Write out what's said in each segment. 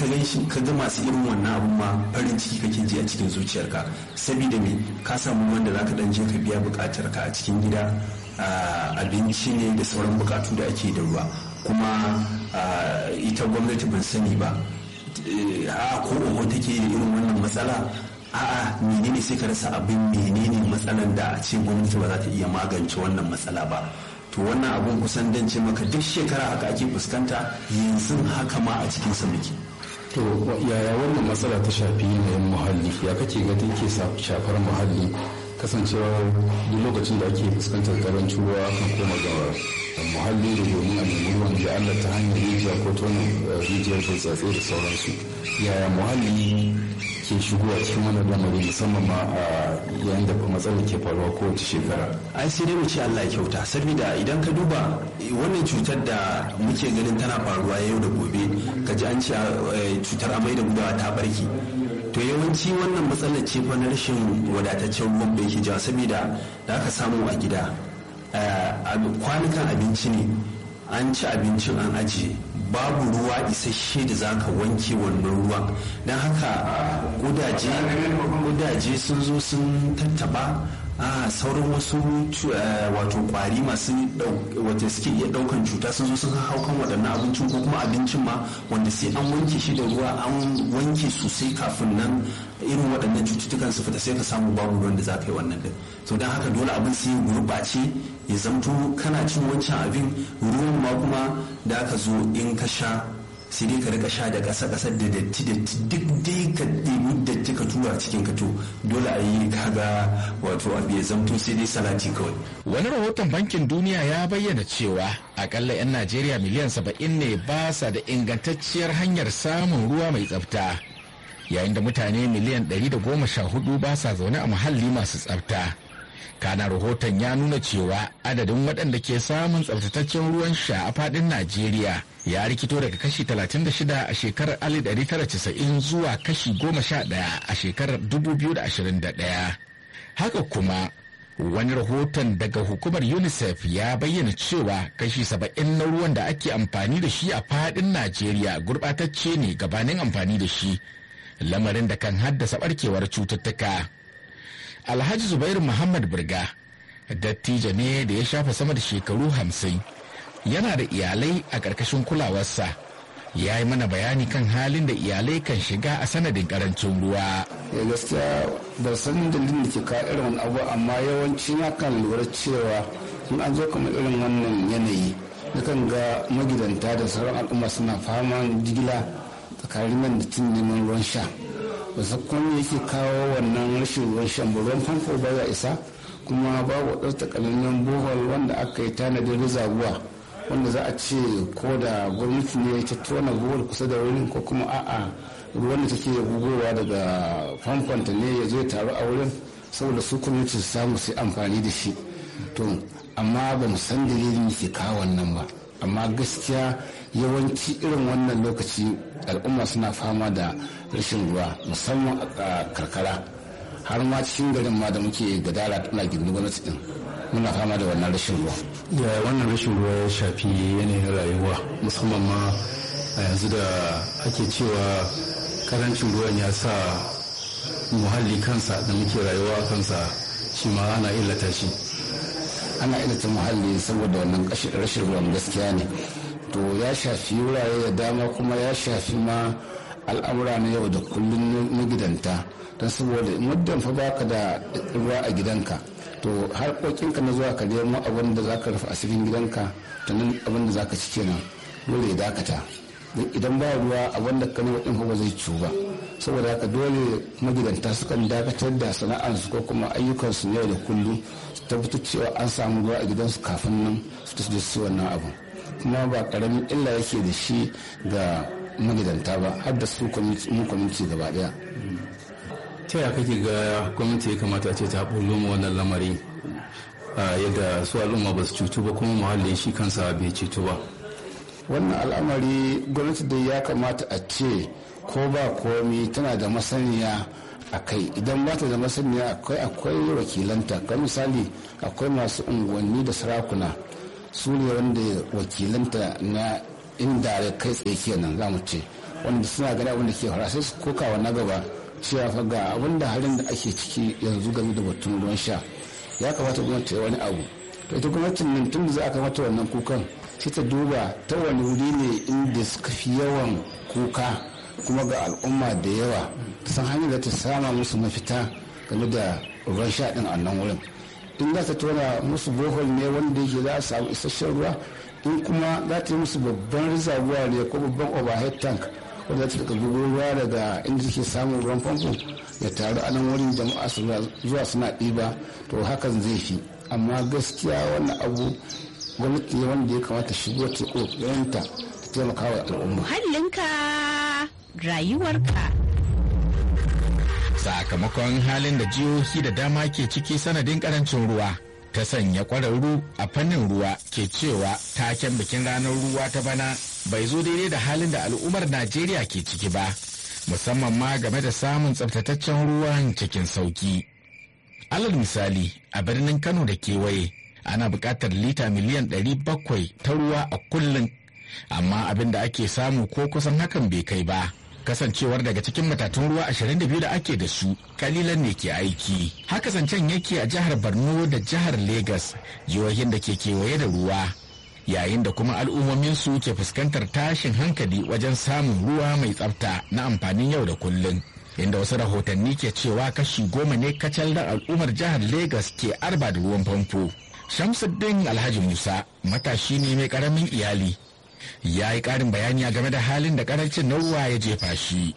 gan shi ka ga masu irin wannan abun ma farin ciki kake ji a cikin zuciyarka saboda me ka samu wanda zaka dan je ka biya bukatar ka a cikin gida abinci ne da sauran bukatu da ake da ruwa kuma ita gwamnati ban sani ba a ko oho take da irin wannan matsala a'a menene sai ka rasa abin menene matsalan da a ce gwamnati ba za ta iya magance wannan matsala ba to wannan abun kusan dan ce maka duk shekara haka ake fuskanta yanzu haka ma a cikin sa muke to yaya wannan matsala ta shafi yanayin muhalli ya kake ga take shafar muhalli kasancewa duk lokacin da ake fuskantar karancin ruwa kan koma ga muhalli da domin a nemi ruwan da Allah ta hanyar rijiya ko tonin rijiyar burtsatse da sauransu yaya muhalli ke shigowa cikin wannan lamari musamman ma a yayin da matsalar ke faruwa kowace shekara ai sai dai mu ce Allah ya kyauta saboda idan ka duba wannan cutar da muke ganin tana faruwa yau da gobe ka ji an ce cutar amai da gudawa ta barke to yawanci wannan matsalar ce fa na rashin wadataccen ruwan da yake jawa saboda da aka samu a gida kwanukan abinci ne an ci abincin an ajiye babu ruwa isasshe da za ka wanke wannan ruwan don haka gudaje sun zo sun tattaba a sauran wasu wato kwari masu wata suke iya daukan cuta sun zo sun hau kan waɗannan abincin ko kuma abincin ma wanda sai an wanke shi da ruwa an wanke sosai kafin nan irin waɗannan cututtukan su fita sai ka samu babu ruwan da za ka yi wannan din so don haka dole abin sai ya gurɓace ya zamto kana cin wancan abin ruwan ma kuma da aka zo in ka sha sai dai ka rika sha da ƙasa ƙasar da datti datti duk dai ka ɗebi datti ka tura cikin ka to dole a yi kaga wato abu ya zamto sai dai salati kawai. wani rahoton bankin duniya ya bayyana cewa akalla 'yan najeriya miliyan saba'in ne ba sa da ingantacciyar hanyar samun ruwa mai tsafta yayin da mutane miliyan ɗari da goma sha hudu ba sa zaune a muhalli masu tsafta kana rahoton ya nuna cewa adadin waɗanda ke samun tsaftataccen ruwan sha a faɗin najeriya ya rikito daga kashi 36 a shekarar 1990 zuwa kashi 11 a shekarar 2021 haka kuma wani rahoton daga hukumar unicef ya bayyana cewa kashi 70 na ruwan da ake amfani da shi a faɗin najeriya gurɓatacce ne gabanin amfani da shi lamarin da kan haddasa barkewar cututtuka alhaji zubairu muhammad birga dattijo ne da ya shafa sama da shekaru hamsin yana da iyalai a ƙarƙashin kulawarsa ya yi mana bayani kan halin da iyalai kan shiga a sanadin ƙarancin ruwa. ya gaskiya ba san dalilin da ke kawo irin wani abu amma yawanci na kan lura cewa in an zo kamar irin wannan yanayi nakan ga magidanta da sauran al'umma suna fama jigila tsakanin nan da tun neman ruwan sha ba su kuma yake kawo wannan rashin ruwan shan ba ruwan famfo ba ya isa kuma babu wadansu takamaiman bohol wanda aka yi tanadin rizaguwa wanda za a ce ko da gwamnati ne ta tona bohol kusa da wurin ko kuma a'a ruwan da take gugowa daga famfonta ne ya zo ya taru a wurin saboda su gwamnati su samu sai amfani da shi to amma ba mu san dalilin ke kawo wannan ba amma gaskiya yawanci irin wannan lokaci al'umma suna fama da rashin ruwa musamman a karkara har ma cikin garin ma da muke gadara tana gindin gwamnati din muna fama da wannan rashin ruwa ya wannan rashin ruwa ya shafi yanayin rayuwa musamman ma a yanzu da ake cewa karancin ruwan ya sa muhalli kansa da muke rayuwa kansa shi ma ana illata shi ana illata muhalli saboda wannan rashin ruwan gaskiya ne to ya shafi wurare da dama kuma ya shafi ma al'amura na yau da kullum na gidanta don saboda muddin fa baka da ruwa a gidanka to harkokinka na zuwa ka nemo abin da zaka rufe asirin gidanka to nan abin da zaka ci kenan dole ya dakata idan ba ruwa abin da ka nemo din ba zai ciwu ba saboda haka dole magidanta sukan dakatar da sana'arsu ko kuma ayyukansu na yau da kullum su tabbatar cewa an samu ruwa a gidansu kafin nan su tafi su wannan abu kuma ba karamin illa yake da shi ga magidanta ba har da su mu kwaminci gaba daya ta yaya kake ga gwamnati ya kamata ce ta bullo mu wannan lamari yadda su al'umma ba su cutu ba kuma muhallin shi kansa bai cutu ba wannan al'amari gwamnati dai ya kamata a ce ko ba komi tana da masaniya a kai idan ba ta da masaniya akwai akwai wakilanta ka misali akwai masu unguwanni da sarakuna su ne wanda wakilanta na inda kai tsaye kenan za mu ce wanda suna gani abin da ke fara sai su kokawa na gaba cewa fa ga abin da halin da ake ciki yanzu game da batun ruwan sha ya kamata gwamnati ta yi wani abu to ita gwamnatin nan tun da za a kamata wannan kukan sai ta duba ta wani wuri ne inda suka fi yawan kuka kuma ga al'umma da yawa ta san hanyar da ta sama musu mafita game da ruwan sha din a nan wurin in za ta tona musu bohol ne wanda yake za a samu isasshen ruwa in kuma za ta yi musu babban rizabuwa ne ko babban overhead tank wanda za ta daga gugu ruwa daga inda take samun ruwan famfo ya taru a nan wurin jama'a su zuwa suna ɗiba to hakan zai fi amma gaskiya wannan abu gwamnati ne wanda ya kamata shigo ta ƙoƙarinta ta taimaka wa al'umma. Muhallinka rayuwarka. Sakamakon halin da jihohi da dama ke ciki sanadin karancin ruwa ta sanya kwararru a fannin ruwa ke cewa taken bikin ranar ruwa ta bana bai zo daidai da halin da al'ummar Najeriya ke ciki ba, musamman ma game da samun tsaftataccen ruwan cikin sauki. Alal misali a birnin Kano da kewaye ana buƙatar lita miliyan 700 ta ruwa a kullum amma abin da ake samu ko kusan hakan bai kai ba kasancewar daga cikin matatun ruwa 22 da ake da su kalilan ne ke aiki haka zancen yake a jihar borno da jihar Legas jihohin da ke kewaye da ruwa yayin da kuma al'ummomin su ke fuskantar tashin hankali wajen samun ruwa mai tsafta na amfanin yau da kullum inda wasu rahotanni ke cewa kashi goma ne kacal da al'ummar jihar Legas ke arba da ruwan famfo Shamsuddin Alhaji Musa matashi ne mai karamin iyali ya yi karin bayani a game da halin da karancin na ruwa ya jefa shi.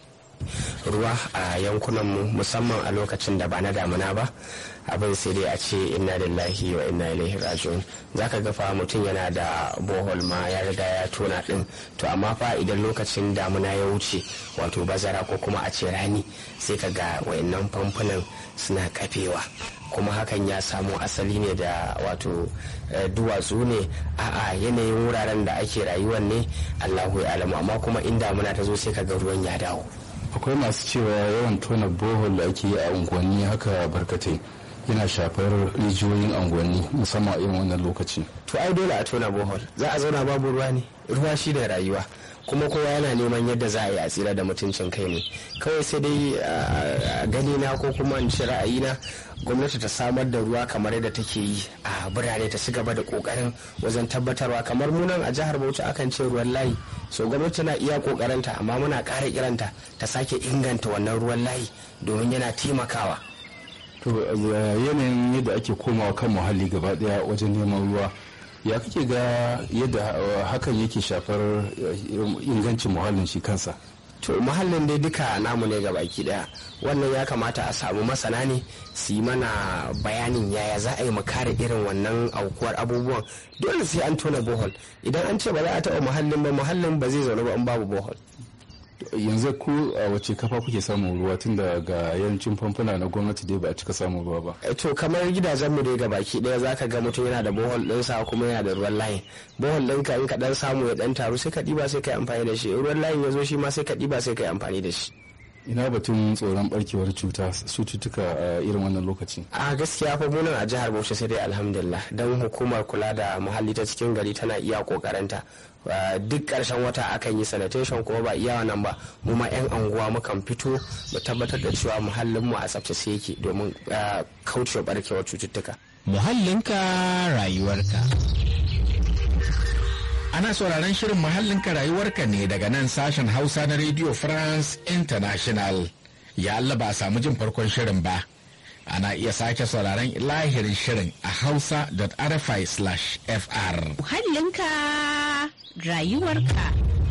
Ruwa a yankunanmu musamman a lokacin da ba na damuna ba abin sai dai a ce inna lillahi wa inna ilaihi raji'un zaka ga fa mutum yana da bohol ma ya riga ya tona din to amma fa idan lokacin damuna ya wuce wato bazara ko kuma a ce rani sai ka ga wayannan famfunan suna kafewa kuma hakan ya samo asali ne da wato duwatsu ne a'a yanayin wuraren da ake rayuwar ne allahu ya alamu amma kuma in damuna ta zo sai ka ga ruwan ya dawo akwai masu cewa yawan tona bohol da ake yi a unguwanni haka barkatai yana shafar rijiyoyin unguwanni musamman a irin wannan lokaci to ai dole a tona bohol za a zauna babu ruwa ne ruwa shi da rayuwa kuma kowa yana neman yadda za a yi a tsira da mutuncin kai ne kawai sai dai a gani na ko kuma in ci ra'ayina gwamnati ta samar da ruwa kamar yadda take yi a birane ta ci gaba da kokarin wajen tabbatarwa kamar munan a jihar bauchi akan ce ruwan layi so gwamnati na iya kokarinta amma muna ƙara kiranta ta sake inganta wannan ruwan layi domin yana taimakawa to yanayin yadda ake komawa kan muhalli gaba daya wajen neman ruwa ya kake ga yadda hakan yake shafar ingancin muhallin shi kansa to muhallin dai duka namu ne baki daya wannan ya kamata a samu masana ne su yi mana bayanin yaya za a yi kare irin wannan aukuwar abubuwan dole sai an tona bohol idan an ce ba za a taɓa muhallin ba muhallin ba zai zaune ba in babu bohol yanzu ku a wace kafa kuke samun ruwa tun da ga yancin famfuna na gwamnati dai ba a cika samun ruwa ba to kamar gidajenmu dai ga baki daya zaka ga mutum yana da bohol ɗinsa kuma yana da ruwan layin bohol ɗinka in ka dan samu ya dan taru sai ka ɗiba sai ka yi amfani da shi ruwan layin ya zo shi ma sai ka ɗiba sai ka yi amfani da shi ina batun tsoron barkewar cuta cututtuka a irin wannan lokaci a gaskiya fa munan a jihar bauchi sai dai alhamdulillah don hukumar kula da muhalli ta cikin gari tana iya kokarinta duk karshen wata akan yi sanitation kuma ba iya nan ba mu ma yan anguwa mukan fito mu tabbatar da cewa muhallin mu a tsaftace yake domin kaucewa barkewar cututtuka muhallinka rayuwarka Ana sauraron shirin muhallinka rayuwarka ne daga nan sashen Hausa na Radio France International. Ya Allah ba a samu jin farkon shirin ba. Ana iya sake sauraron lahirin shirin a hausa.rfi/fr. Muhallinka rayuwarka.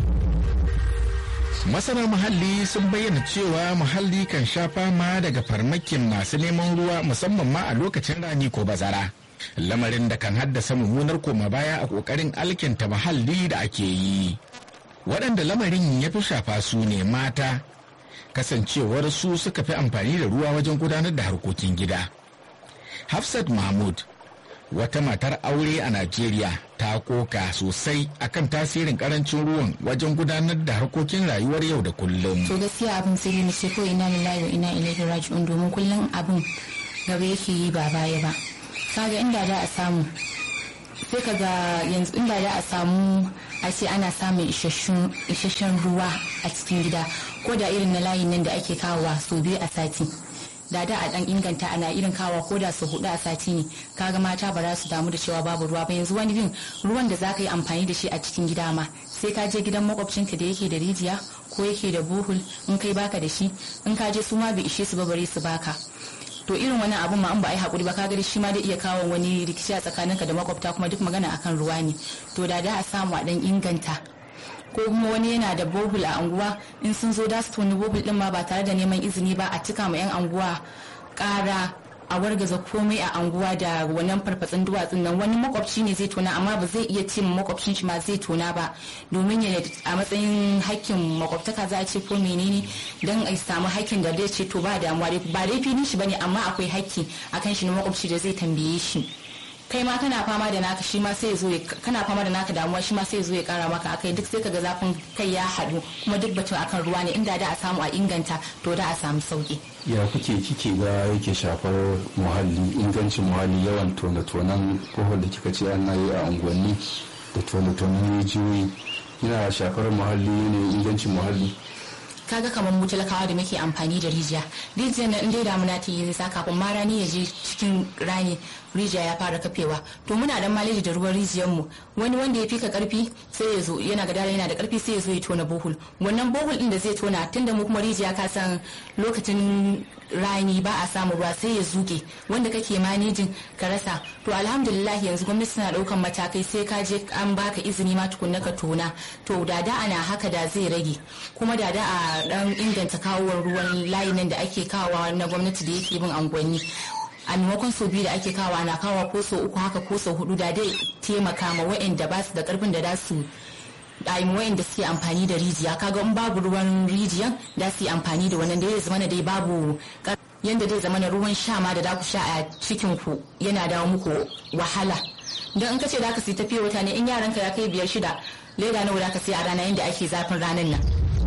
Masana muhalli sun bayyana cewa muhalli kan sha fama daga farmakin masu neman ruwa musamman ma a lokacin rani ko bazara. lamarin da kan haddasa mummunar koma baya a kokarin alkinta muhalli da ake yi waɗanda lamarin ya fi shafa su ne mata kasancewar su suka fi amfani da ruwa wajen gudanar da harkokin gida hafsat mahmud wata matar aure a najeriya ta koka sosai akan tasirin karancin ruwan wajen gudanar da harkokin rayuwar yau da kullum to gaskiya abin sai ne ce ko ina lillahi wa ina ilaihi raji'un domin kullum abin gaba yake yi ba baya ba kaga inda da a samu sai ka ga yanzu inda da a samu a ce ana samun isasshen ruwa a cikin gida ko da irin na layin nan da ake kawowa sau biyu a sati da da a dan inganta ana irin kawa ko da su hudu a sati ne kaga mata ba za su damu da cewa babu ruwa ba yanzu wani bin ruwan da zaka yi amfani da shi a cikin gida ma sai ka je gidan makwabcinka da yake da rijiya ko yake da buhul in kai baka da shi in ka je su ma bai ishe su ba bare su baka to irin wani abun ma an ba a yi hakuri ba kaga shi ma da iya kawo wani rikici a tsakaninka da makwabta kuma duk magana akan ruwa ne to da da a samu a dan inganta ko kuma wani yana da bohul a anguwa in sun zo da su toni bohul din ma ba tare da neman izini ba a cika ma yan anguwa kara a wargaza komai a anguwa da wannan farfatsin duwatsun nan wani makwabci ne zai tona amma ba zai iya ce makwabcin shi ma zai tona ba domin ya a matsayin hakkin makwabtaka za a ce ko menene don a samu hakkin da zai ce to ba damuwa ba dai filin shi bane amma akwai hakki akan shi na makwabci da zai tambaye shi kai ma kana fama da naka shi ma sai ya zo kana fama da naka damuwa shi ma sai ya zo ya kara maka akai duk sai kaga zafin kai ya haɗu kuma duk batun akan ruwa ne inda da a samu a inganta to da a samu sauki ya kuke kike ga yake shafar muhalli ingancin muhalli yawan tone-tonen kohol da kika ce ana yi a unguwanni da tone-tonen rijiyoyi yana shafar muhalli ne ingancin muhalli kaga kamar mu talakawa da muke amfani da rijiya rijiyar na inda damuna ta yi nisa kafin ma rani ya je cikin rani rijiya ya fara kafewa to muna dan maleji da ruwan rijiyar mu wani wanda ya fika karfi sai ya zo yana gadara yana da karfi sai ya zo ya tona bohul wannan bohul din da zai tona tunda mu kuma rijiya ka san lokacin rani ba a samu ruwa sai ya zuge wanda kake manejin ka rasa to alhamdulillah yanzu gwamnati tana daukan matakai sai ka je an baka izini ma tukunna ka tona to da da ana haka da zai rage kuma da da a dan inganta kawowar ruwan layi nan da ake kawowa na gwamnati da yake bin angwanni a maimakon sau biyu da ake kawo ana kawo ko sau uku haka ko sau hudu da dai taimaka ma wa'anda ba su da karfin da za su ɗayin wa'anda suke amfani da rijiya kaga in babu ruwan rijiyan da su yi amfani da wannan da ya zama dai babu yanda dai zama ruwan sha ma da da ku sha a cikin ku yana dawo muku wahala don in ka ce da ka sai tafiya wata ne in yaranka ya kai biyar shida leda nawa da ka sai a rana yanda ake zafin ranar nan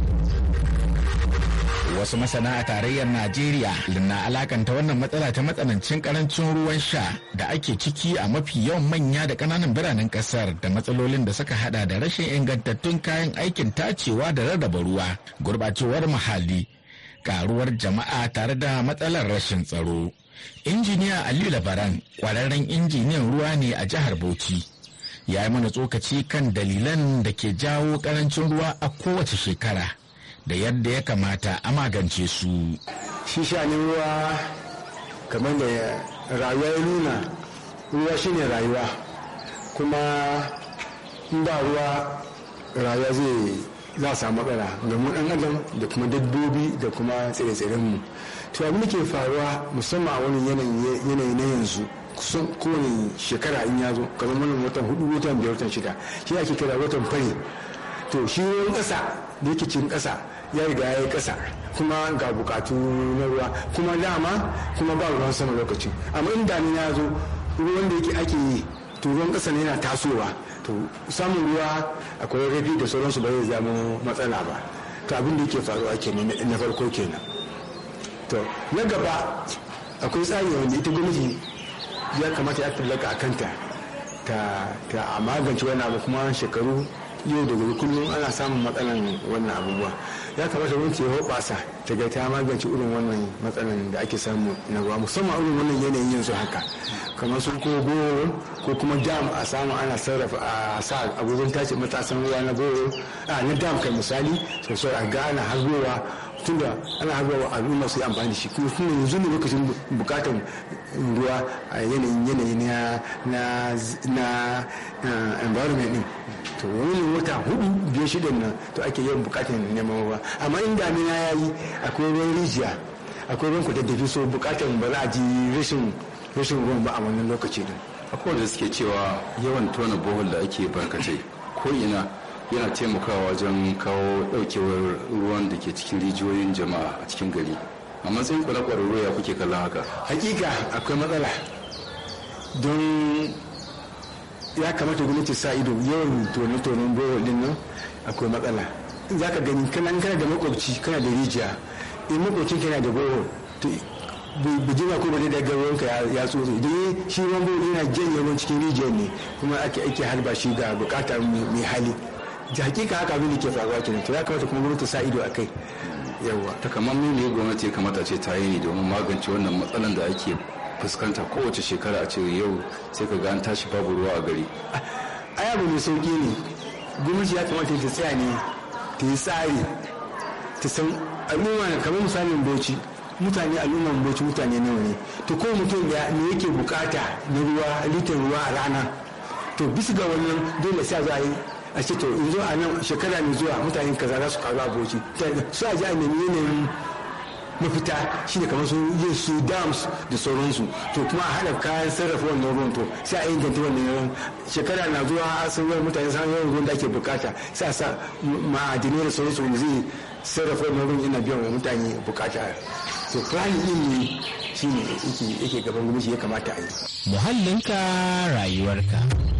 wasu masana a tarayyar najeriya na alakanta wannan matsala ta matsanancin karancin ruwan sha da ake ciki a mafi yawan manya da kananan biranen kasar da matsalolin da suka hada da rashin ingantattun kayan aikin tacewa da rarraba ruwa gurbacewar muhalli karuwar jama'a tare da matsalar rashin tsaro injiniya aliyu labaran kwararren injiniyan ruwa ne a jihar bauchi ya yi mana tsokaci kan dalilan da ke jawo karancin ruwa a kowace shekara da yadda ya kamata a magance su. Shi shanin ruwa kamar da rayuwa ya nuna ruwa shine rayuwa kuma in ba ruwa rayuwa zai za a samu matsala ga mu dan adam da kuma dabbobi da kuma tsire-tsiren mu to abin da ke faruwa musamman a wani yanayi na yanzu kusan kowane shekara in ya zo kamar wannan watan hudu watan biyar watan shida shi ake kira watan fari to shi ruwan ƙasa da yake cikin ƙasa ya riga ya yi ƙasa kuma ga bukatu na ruwa kuma dama kuma ba ruwan sama lokacin amma in damina ya zo ruwan da yake ake yi to ruwan ƙasa ne yana tasowa to samun ruwa akwai rafi da sauransu ba zai zama matsala ba to abin da yake faruwa kenan na farko kenan to na gaba akwai tsari wanda ita gwamnati ya kamata ya tallaka a kanta ta a magance wani abu kuma shekaru yau da gobe kullum ana samun matsalan wannan abubuwa ya kamata gwamnati ya hoɓasa ta ga ta magance irin wannan matsalan da ake samu na ruwa musamman irin wannan yanayin yanzu haka kamar sun ko goro ko kuma dam a samu ana sarrafa a sa abubuwan tace matasan ruwa na goro a na dam kai misali sosai a ga ana harbowa tunda ana harbowa al'umma su yi amfani da shi kuma tunda yanzu ne lokacin bukatan ruwa a yanayin yanayi na na environment din to wani wata hudu biyar shidan nan to ake yawan bukatar neman ruwa amma in damina ya yi akwai ruwan rijiya akwai ruwan kudaddafi so bukatar ba za a ji rashin rashin ruwan ba a wannan lokaci din akwai da suke cewa yawan tona bohol da ake barkatai ko ina yana taimakawa wajen kawo daukewar ruwan da ke cikin rijiyoyin jama'a a cikin gari a matsayin kula kwararru ya kuke kallon haka hakika akwai matsala don ya kamata gwamnati sa ido yawan tone-tonen bohol din nan akwai matsala za ka gani kana kana da makwabci kana da rijiya in makwabcin kana da bohol to bijima ko bane daga ruwanka ya tsoro idan shi ruwan bohol yana janye ruwan cikin rijiyar ne kuma ake ake harba shi ga bukatar mai hali da hakika haka abin da ke faruwa kenan to ya kamata kuma gwamnati sa ido a kai yawa takamaiman ne gwamnati ya kamata ce ta yi ne domin magance wannan matsalan da ake fuskanta kowace shekara a ce yau sai ka ga an tashi babu ruwa a gari ai abu mai sauki ne gwamnati ya kamata ta tsaya ne ta yi tsari ta san al'umma kamar misalin bauchi mutane al'umman bauchi mutane nawa ne to ko mutum da me yake bukata na ruwa litan ruwa a rana to bisa ga wannan dole sai za a yi a ce to in zo a nan shekara mai zuwa mutane kaza za su karu a bauchi su a ji a nemi yanayin mafita shi ne kamar su yin su dams da sauransu to kuma a haɗa kayan sarrafa wannan ruwan to sai a inganta wannan ruwan shekara na zuwa a san yawan mutane san yawan ruwan da ake bukata sai a sa ma'adinai da sauransu wanda zai sarrafa wannan ruwan yana biyan wa mutane bukata to planning din ne shi ne yake gaban gwamnati ya kamata a yi muhallinka rayuwarka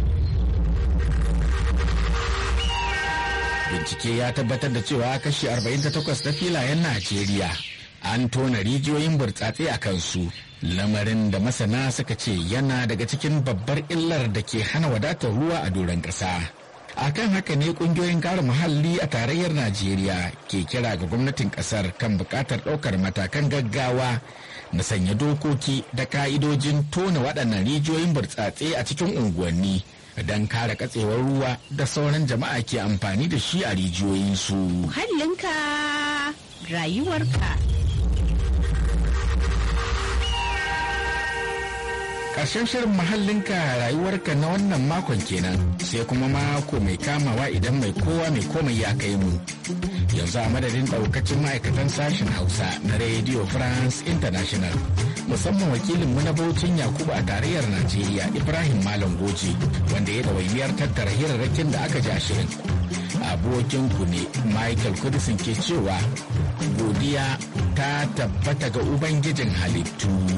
bincike ya tabbatar da cewa kashi 48 na filayen najeriya an tona rijiyoyin burtsatse a kansu lamarin da masana suka ce yana daga cikin babbar illar da ke hana wadatar ruwa a doron ƙasa. akan haka ne kungiyoyin kare muhalli a tarayyar najeriya ke kira ga gwamnatin kasar kan buƙatar ɗaukar matakan gaggawa na sanya dokoki da ka'idojin tona waɗannan rijiyoyin burtsatse a cikin unguwanni don kare katsewar ruwa da sauran jama'a ke amfani da shi a rijiyoyinsu. Muhallinka rayuwarka. Ƙarshen shirin muhallinka rayuwarka na wannan makon kenan sai kuma mako mai kamawa idan mai kowa mai komai ya kai mu. Yanzu a madadin ɗaukacin ma'aikatan sashen Hausa na Radio France International. Musamman wakilinmu na Bauchin Yakubu a tarayyar Najeriya Ibrahim Malam Goji wanda ya ɗawainiyar tattara hirarrakin da aka ja shirin. Abokinku ne Michael Kudisin ke cewa godiya ta tabbata ga Ubangijin halittu.